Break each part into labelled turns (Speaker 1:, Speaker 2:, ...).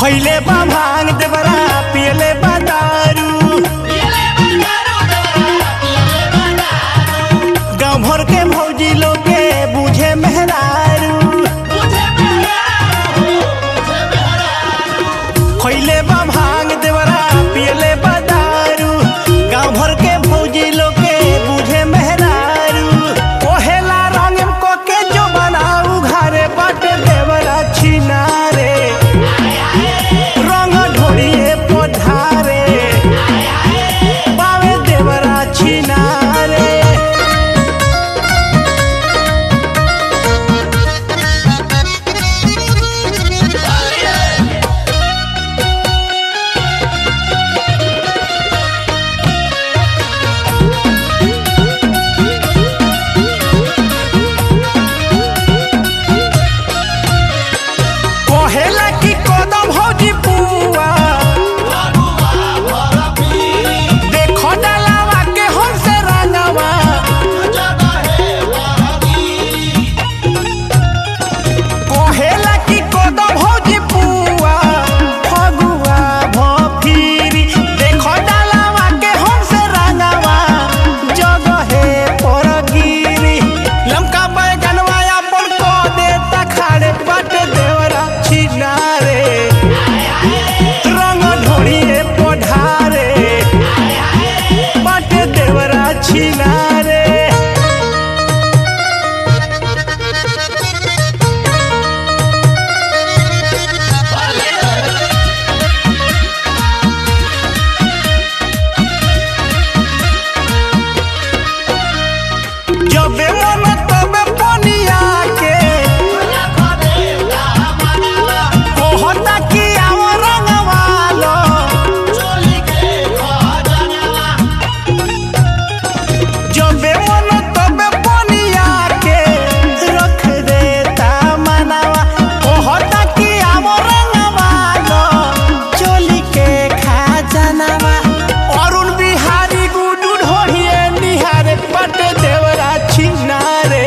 Speaker 1: खैले बा भांग देवरा पियले बा दारू गाँव भर के भौजी लोग के बुझे मेहरारू खैले बा भांग देवरा पियले बा दारू गाँव भर के भौजी लोग के बुझे मेहरारू ओहेला रंग को के जो बनाऊ घरे बट देवरा छिनारे रंग ढोड़िए पधारे पावे देवरा छिनारे कहेला कि कदम भौजी पुआ देखो डालावा के हमसे रंगवा कहेला कि कदम भौजी पुआ फगुआ भफिरी देखो डालावा के हमसे रंगवा जगहे पर गिरी लमका बैगनवा अपन को देता खाड़े बट देवरा छिनारे रंग ढोड़िए पढ़ारे बट देवरा छिनारे जबे मन तबे पनिया के कहता कि आओ रंगवालो जबे मन तबे पनिया के रख देता मनवा कहता कि आओ रंगवालो चोली के खजानवा अरुण बिहारी गुडू ढोढ़िए निहारे बट देवरा छिनारे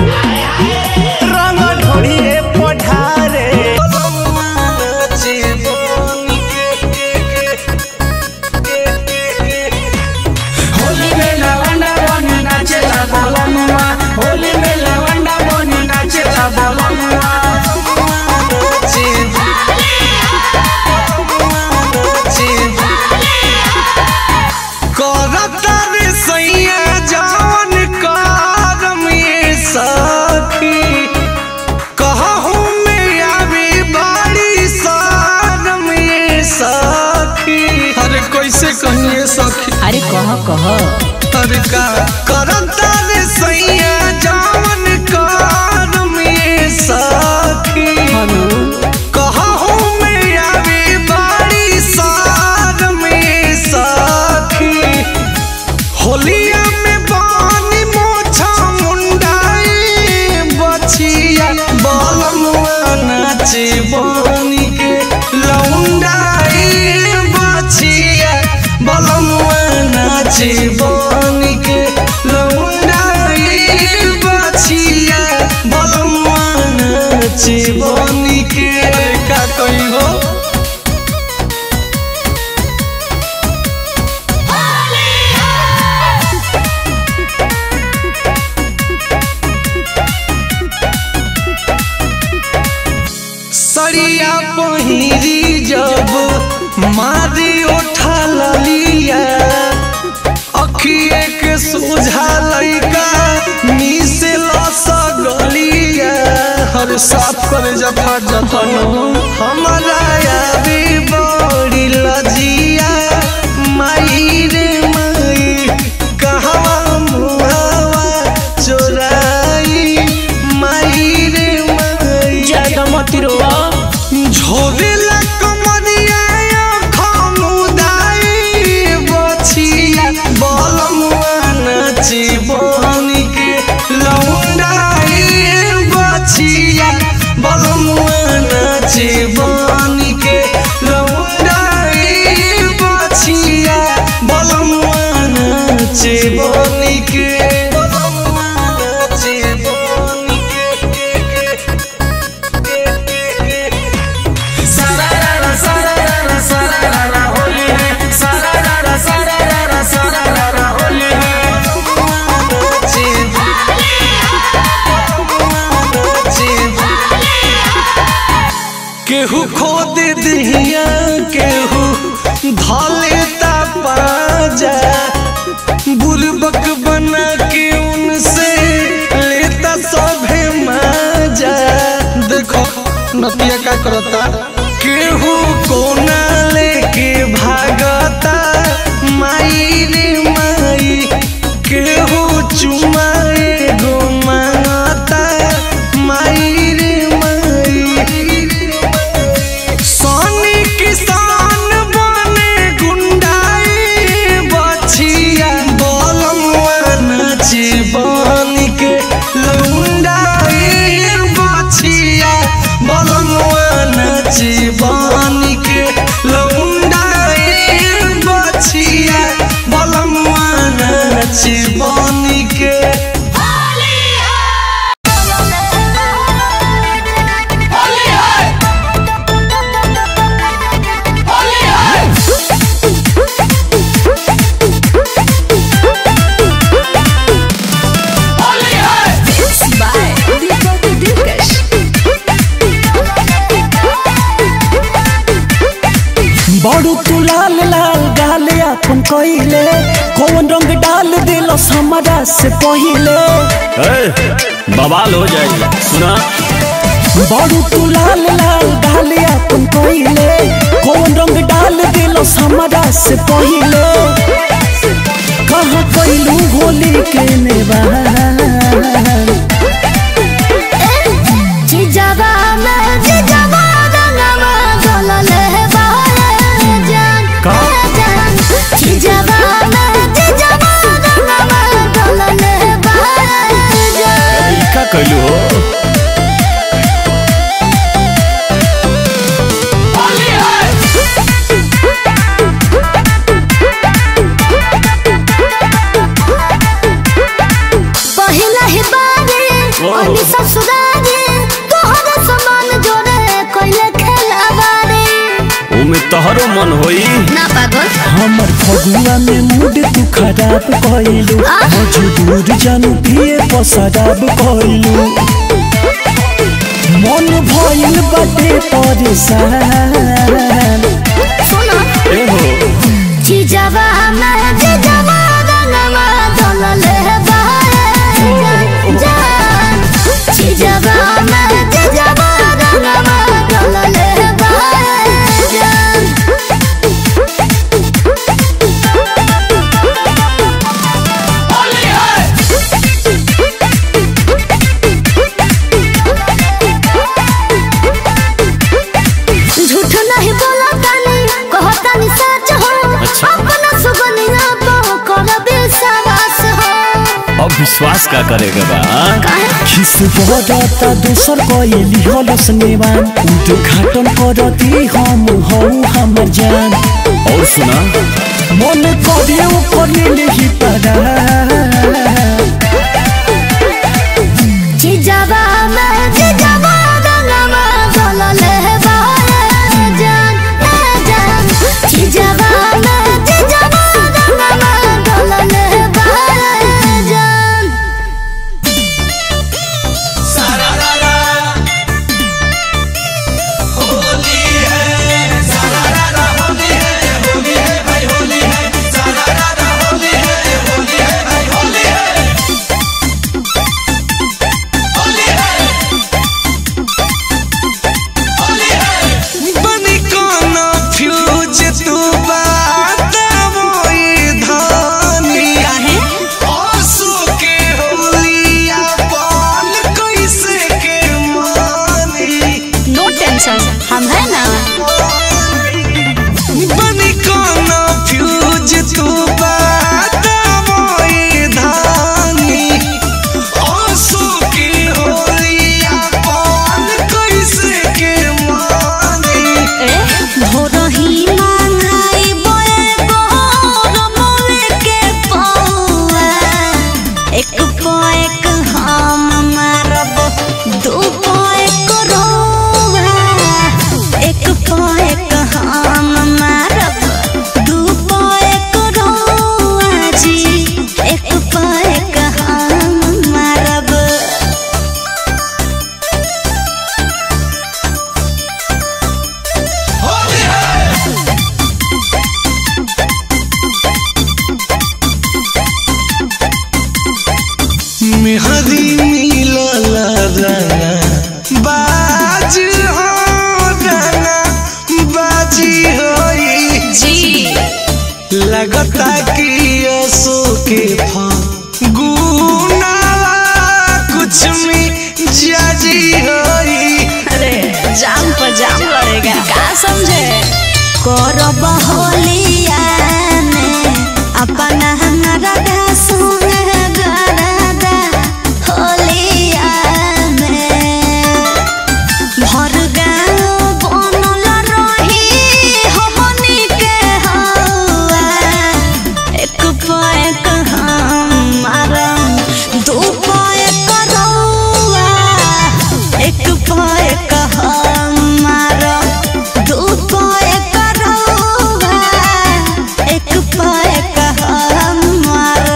Speaker 1: रंग ढोढ़िए पढ़ारे
Speaker 2: होली में लवंडा बनी नाचेला बोलमुआ होली में लवंडा बनी नाचेला बोलमुआ
Speaker 3: करतर सैया जवन करम ये सखी कहूँ में आवी बाड़ी सारम ये सखी अरे कैसे कहिए सखी
Speaker 4: अरे कह कह
Speaker 3: अरे का करतर सैया जवन करम ये सखी कहूँ में आवी बाड़ी सारम ये सखी होलिया में बानी मोछा मुंडाई बछिया बलमुआ नाचे बानी के लौंडाई बछिया बलमुआ नाचे बानी के लौंडाई बछिया बलमुआ नाचे बानी के अरे का कही हो सरिया पहिरी जब मारी उठा लिया अखिए के सोझा लइका मिसे लस गलिया हर साफ करे जफा जफन हमारा यादी बड़ी लजिया माई रे माई कहवा मुहावा चोराई माई रे माई
Speaker 4: ज्यादा मत रोआ
Speaker 3: झोरेला कमरिया खमुदाई बछिया बलमुआ नाची बनी के लौंडाई बछिया बलमुआ नाची बनी के करता केहू कोना लेके भागता माई रे माई केहू चुमा एगो मांगता माई रे माई सोनी किसान बने गुंडाई बछिया बलमुआ नाची बन के लौंडाई बछिया बलमुआ नाची बन के लौंडाई बछिया बलमुआ नाची बन के
Speaker 1: बड़ू तू लाल लाल गाले अपन कइले कौन रंग डाल दिलस हमरा से पहिले
Speaker 5: बवाल हो जाएगा सुना
Speaker 1: बड़ू तू लाल लाल गाले अपन कइले कौन रंग डाल दिलस हमरा से पहिले कहाँ कैलू होली के नेवार
Speaker 6: जिजाबा में जिजाबा रंगवा गलले बारे जान जान जिजाबा में जिजाबा रंगवा गलले बारे जान
Speaker 5: का कैलू हो
Speaker 6: पहिला ही बारे ओनी ससुरारे तोहरा समान जोड़े कोइले खेलावारे
Speaker 5: उमे तोहरो मन होई
Speaker 6: ना पागल
Speaker 1: हमर फगुआ में मूड तू खराब कइलू मजबूर जानू पिए पसराब कइलू मन भइल बाटे परेशान
Speaker 6: सुनो
Speaker 5: ए हो
Speaker 6: जिजाबा में जिजाबा रंगवा गलले बारे जान जिजाबा में जिजाबा रंगवा गलले बारे जान झूठ नहीं बोला तानी कहो तानी सच हो
Speaker 5: अच्छा।
Speaker 6: अपना सुगनिया तो कर विश्वास हो
Speaker 5: अब विश्वास का करेगा बा हाँ?
Speaker 6: काहे
Speaker 1: खिस बरता दोसर कइली हलस नेवान उद्घाटन करती हम हौ हमर जान
Speaker 5: और सुना
Speaker 1: मन करे कलिल ही परा
Speaker 6: जिजाबा में जिजाबा रंगवा गलले बारे जान ए जान जिजाबा में जिजाबा रंगवा गलले बारे जान
Speaker 3: होली है लगता कि असो के फगुनावा कुछ में जाजी होई
Speaker 6: अरे जाम पर जाम लड़ेगा का समझे करब होलिया में अपना नरदा सुन गरदा होलिया में भर गाँव बनल रही हमनी के हवा एक पैक हमारा दू पैक रउआ एक पैक हमारा दू पैक रउआ एक पैक हमारा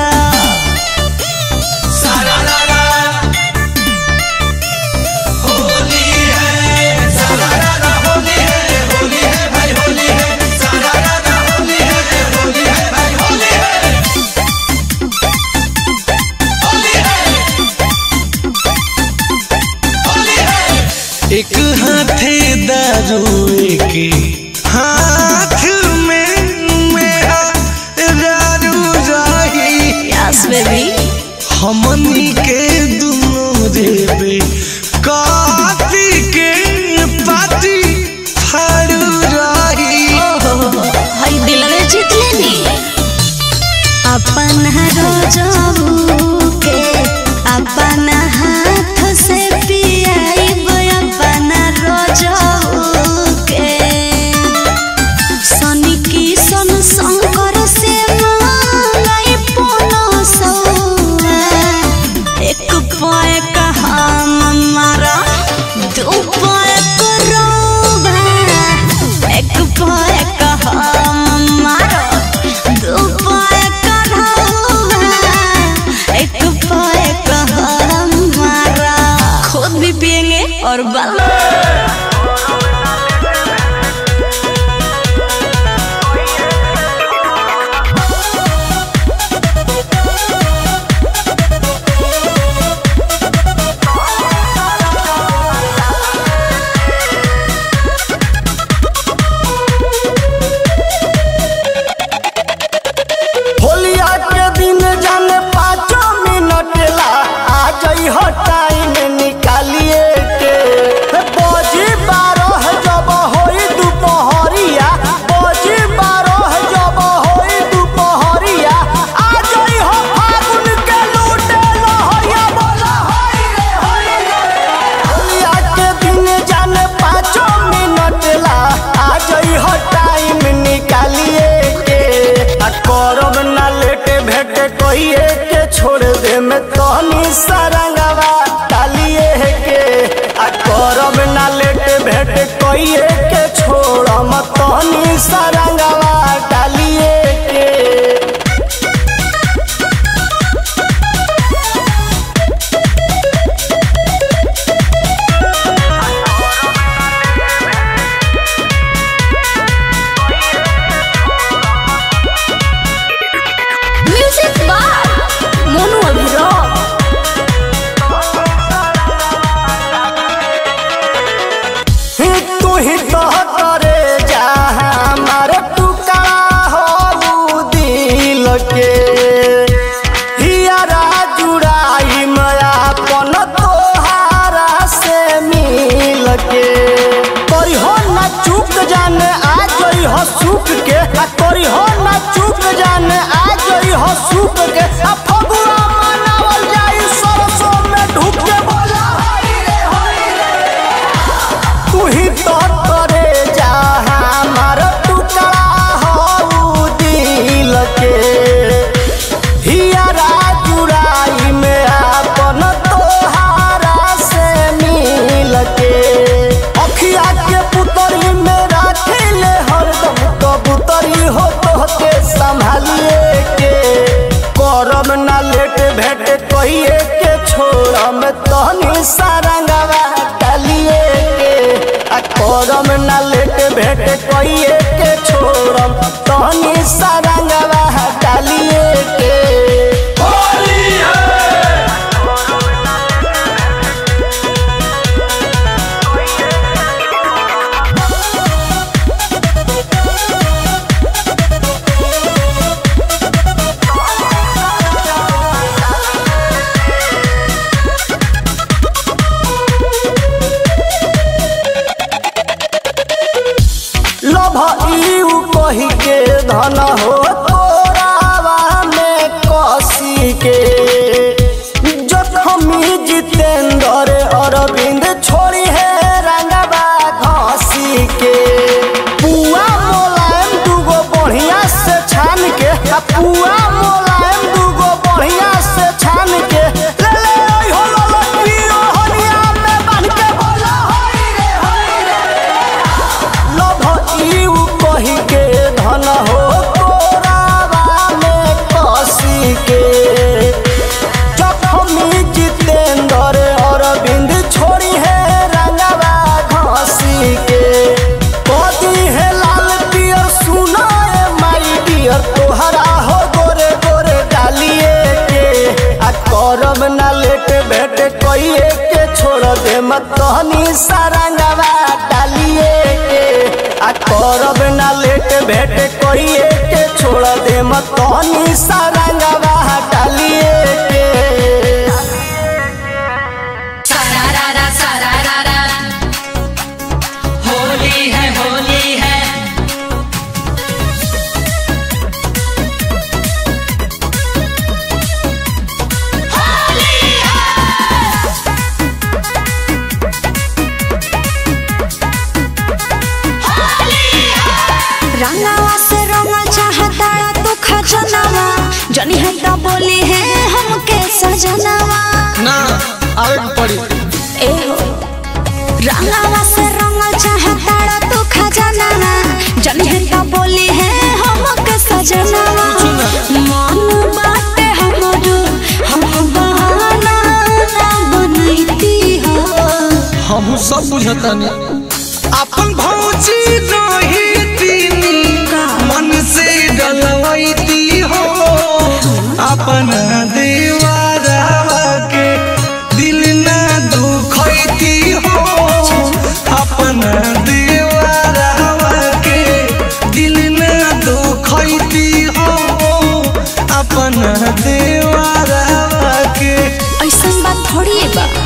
Speaker 3: एक हाथे दारू एक हाथ में मेरा दारू रही
Speaker 6: यस बेबी
Speaker 3: हमनी के दुनो देवे काफी के पार्टी फाड़ू रही
Speaker 6: हई दिलवे जीत लेनी अपन रोजबू के अपन हाथ से पियाइब अपन रोजबू के सनी की सन शंकर से मांगाई पोनो सौआ एक पैक हमारा दू पैक रोबा एक पैक हमारा दू पैक रोबा एक पैक हमारा खुद भी पिएंगे और बाल
Speaker 1: होलिया के दिन जाने पाँचो मिनट ला आ जाई हो टाइम निकालिए के बजी बारह जब होई दोपहरिया बजी बारह जब होई दोपहरिया आ जाई हो फागुन के लूटे लहरिया बोला होई रे होई रे होलिया के दिन जाने पाँचो मिनट ला आ जाई हो टाइम निकालिए के आ करब ना लेटे भेटे कहिए के छोड़ दे में तहनी सरंगवा डालिए के आ करब ना लेटे भेटे कहिए के छोड़ मत तहनी सरंगवा डालिए के
Speaker 6: म्यूजिक बार मोनू अभिराम
Speaker 1: तू ही तो करे जा हमारे टुकड़ा हो दिल के हियरा जुड़ाई मया पन तोहारा से मिल के करी हो ना चूक जाने आ गई हो सुख के आ करी हो ना चूक जाने आ गई हो सुख के आ फगुआ मनावल जाई सरसों में ढुक के बोला होई रे होई रे तू ही तो करे जा हमार टुकड़ा हो दिल के हियरा जुड़ाई में अपन तोहारा से मिल के अखिया के पुतरी में राखिले हरदम कबूतरी हो तो के संभालिए के करम ना लेट भेट कहिए के छोड़म तहनी सारंगवा डालिए के आ करम ना लेट भेट कहिए के छोड़म तहनी सारंगवा डालिए के
Speaker 3: होली
Speaker 1: धन हो तोरावा में कसी के जखमी जितेंद्र अरविंद छोड़ी है रंगबा घसी के पुआ मोलायम दूगो बढ़िया से छान के आ पुआ मोलायम दूगो बढ़िया से छान के ले ले ओइ हो लो लो पियो हनिया में बांध के बोला होई रे होई रे लभ इउ कही के धन हो तोरावा में कसी के जखमी जितेंद्र अरविंद छोड़ी है रंगवा घसी के कदी है लाल पियर सुना है माई डियर तोहरा हो गोरे गोरे डालिए के आ करब ना लेट भेट कइए के छोड़ दे मत कहनी सारंगवा डालिए के आ करब ना लेट भेट कइए के छोड़ दे मत कहनी सारंगवा डालिए के
Speaker 2: सारारा सारारा होली है होली है
Speaker 6: रंगावा से रंगल चाहता तू खजनावा जनी है तो बोली है हमके सजनावा
Speaker 3: ना आवे के पड़ी
Speaker 6: ए हो रंगावा से रंगल चाहता तू खजनावा जनी है तो बोली है हमके सजनावा मन बाटे हमरो हम बहाना ना बनैती हो
Speaker 3: हम सब बुझतानी अपन भौजी रही तीनी मन से डलवैती हो अपन दीवारवा के दिल ना दुखैती हो अपन दीवारवा के दिल ना दुखैती हो अपन दीवारवा के
Speaker 6: ऐसा बात थोड़ी है बा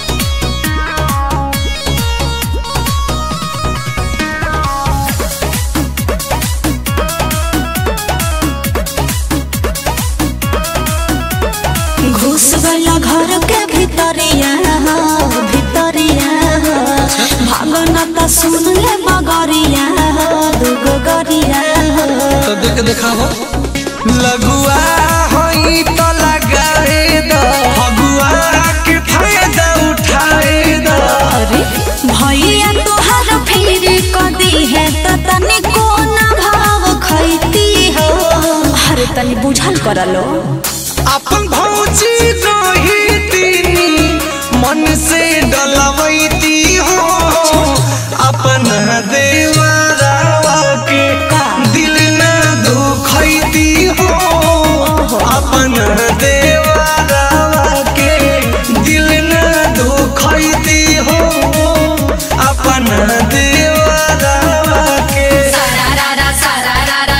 Speaker 6: घुस गया घर के भीतरिया हो, भीतरिया हो। भागन त सुन ले बगरिया हो, दुगो गरिया हो।
Speaker 3: तो देख देखाओ लगुआ होई तो लगाए द फगुआ के फायदा उठाए द
Speaker 6: अरे भैया तोहर फिर कदी है त तनी कोना भाव खैती हो अरे तनी बुझल करलो
Speaker 3: अपन भौजी रही तीनी मन से डलवैती हो अपन देवरावा के दिल न दुखैती हो अपन देवरावा के दिल न दुखैती हो अपन देवरावा के
Speaker 2: सारारा सारारा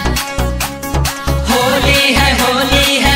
Speaker 2: होली है होली है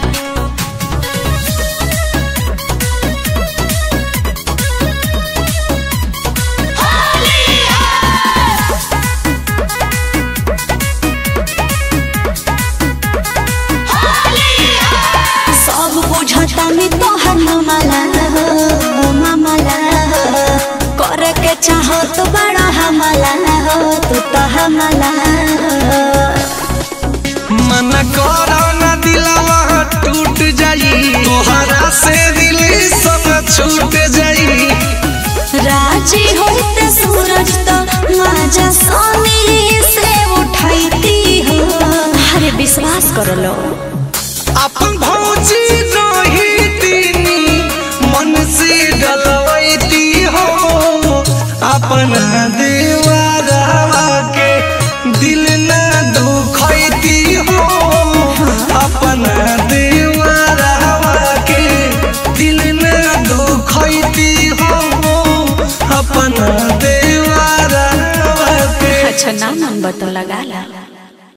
Speaker 6: सब बुझता में तोहर मामला हो मामला हो करे के चाहो तो बड़ा हमला हो तू तो हमला हो
Speaker 3: मन करो न दिलवा टूट जाई तोहरा से दिल सब छूट जाई
Speaker 6: राजी होते सूरज तो माजा सोनी से उठाईती हो अरे विश्वास कर लो
Speaker 3: अपन भौजी रही तीनी मन से डलवैती हो अपन देवरावा के दिल न दुखैती हो अपन देवरावा के दिल न दुखैती हो अपन देवरावा के
Speaker 6: अच्छा ना मन बतो लगा ला